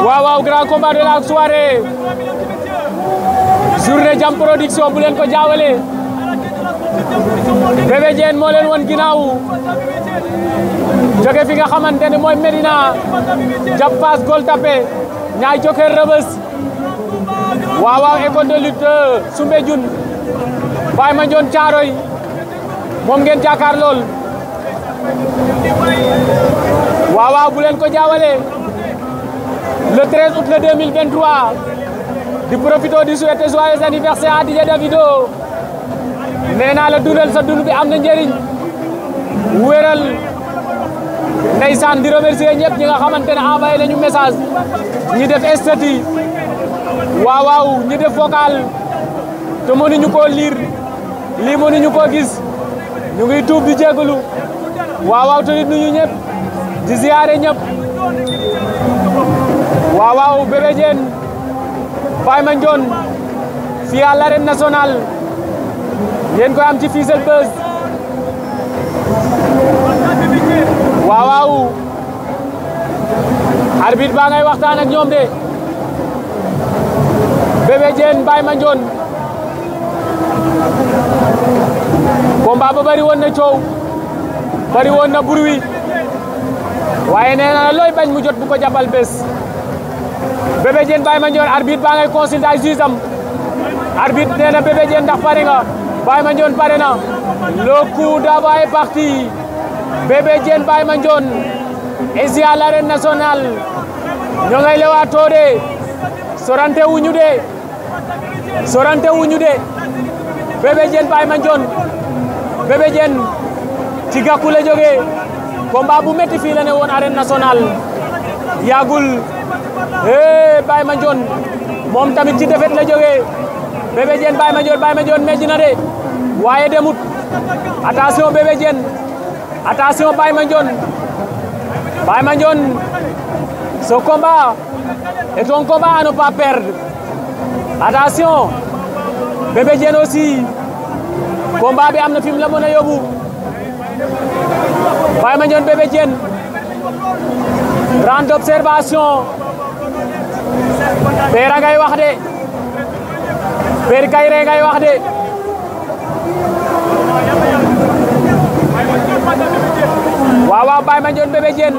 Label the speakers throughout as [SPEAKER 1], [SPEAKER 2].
[SPEAKER 1] waaw waaw grand combat de la soirée journée Jam Production bu leen ko jaawale Bébé Diène moo leen won ginnaaw jóge fi nga xamante ne mooy Medina jàpp Fass Gueule Tapée ñaay jokkee Rebeuss waaw waaw école de lutte Soumbédioune Baye Mandione Thiaroye moom ngeen jàkkaar lool waaw waaw bu leen ko jaawale le 13 août le 2023 di profito di souhaiter joyeux anniversaire à DJ Davido nee naa la dundal sa dund bi am na njëriñ wéral ndeysaan di remercier ñëpp ñi nga xamante ne envoyé nañu message ñi def statut waaw waaw ñi def vocal te mënuñu koo lire lii mënuñu koo gis ñu ngi tuub di jégalu waaw waaw te nit nuyu ñëpp di ziare ñëpp waaw waaw Bébé Diène Baye Mandione fii à l'arène nationale ngeen koy am ci Fissel Buzz waaw waaw arbitre baa ngay waxtaan ak ñoom de Bébé Diène Baye Mandione combat ba bari woon na coow bari woon na bruit waaye nee na looy bañ mu jot bu ko jàppal bés Bébé Diène Baye Mandione arbitre baa ngay consulter ay juge am arbitre nee na Bébé Diène ndax pare nga Baye Mandione pare na le coup d'envoi est parti Bébé Diène Baye Mandione ici à l'arène nationale ñoo ngay lewaatoo de sorante wuñu de sorante wuñu de Bébé Diène Baye Mandione Bébé Diène ci gàkku la jógee combat bu métti fii la ne woon arène nationale yàggul eh Baye Mandione moom tamit ci defet la jógee Bébé Diène Baye Mandione Baye Mandione mejj na de waaye demut attention Bébé Diène attention Baye Mandione Baye Mandione ce combat est un combat à ne pas perdre attention Bébé Diène aussi combat bi am na fi mu la mën a yóbbu Baye Mandione Bébé Diène grande observation Pera ngay wax de Père Kayre ngay wax de waaw waaw Baye Mandione Bébé Diène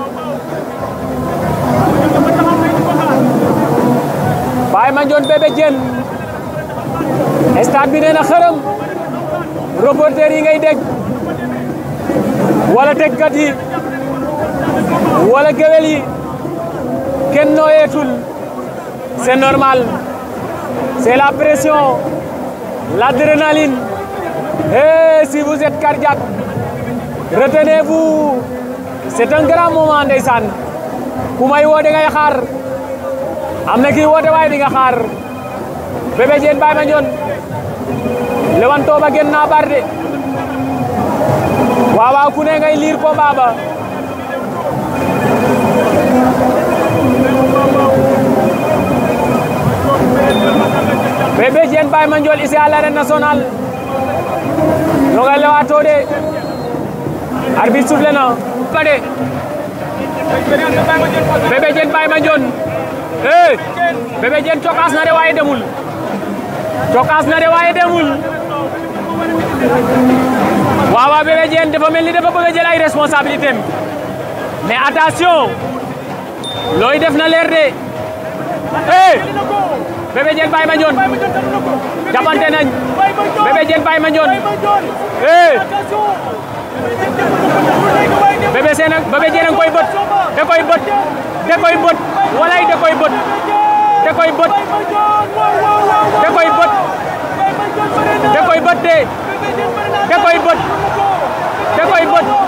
[SPEAKER 1] Baye Mandione Bébé Diène stade bi nee na xërëm reporter yi ngay dégg wala déggat yi wala géwél yi kenn nooyeetul c'est normal c'est la pression l'adrénaline et si vous êtes cardiaque retenez-vous c'est un grand moment ndeysaan ku may woo di ngay xaar am na kii woote waaye di nga xaar Bébé Diène Baye Mandione lewanto ba gen na bar de waaw waaw ku ne ngay liir combat ba Bébé Diène Baye Mandione ici à l'arène nationale ñoo ngay lewaatoo de arbitre soufflé na ba de Bébé Diène Baye Mandione eh Bébé Diène cokaas na de waaye demul cokaas na de waaye demul waaw waaw Bébé Diène dafa mel ni dafa bëgg a jël ay responsabilité am mais attention looy def na leer de eh Bébé Diène Baye Mandione jàppante nañ Bébé Diène Baye Mandione eh Bébé Sène Bébé Diène koy bët da koy bët da koy bët walay da koy bët da koy bët da koy bët da koy bët de da koy bët da koy bët